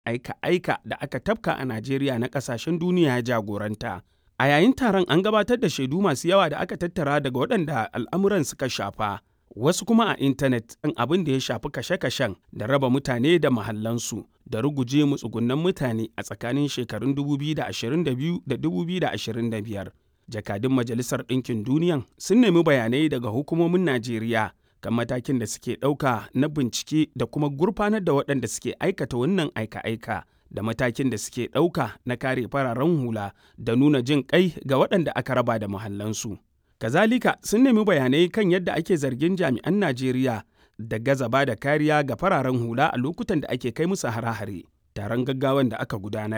aika-aika da aka tafka a Najeriya na ƙasashen duniya ya jagoranta. A yayin taron an gabatar da shaidu masu yawa da aka tattara daga waɗanda al'amuran suka shafa, wasu kuma a intanet kan abin da ya shafi kashe-kashen da raba mutane da mahallansu da ruguje matsugunan mutane a tsakanin shekarun 2022 da 2025. Jakadun Majalisar Ɗinkin Duniyan sun nemi bayanai daga hukumomin Najeriya kan matakin da suke ɗauka na bincike da kuma gurfanar da waɗanda suke aikata wannan aika-aika da matakin da suke ɗauka na kare fararen hula da nuna jin ƙai ga waɗanda aka raba da mahallansu. Kazalika sun nemi bayanai kan yadda ake zargin jami'an Najeriya da gaza ba da kariya ga fararen hula a lokutan da ake kai musu hare-hare. Taron gaggawan da aka gudanar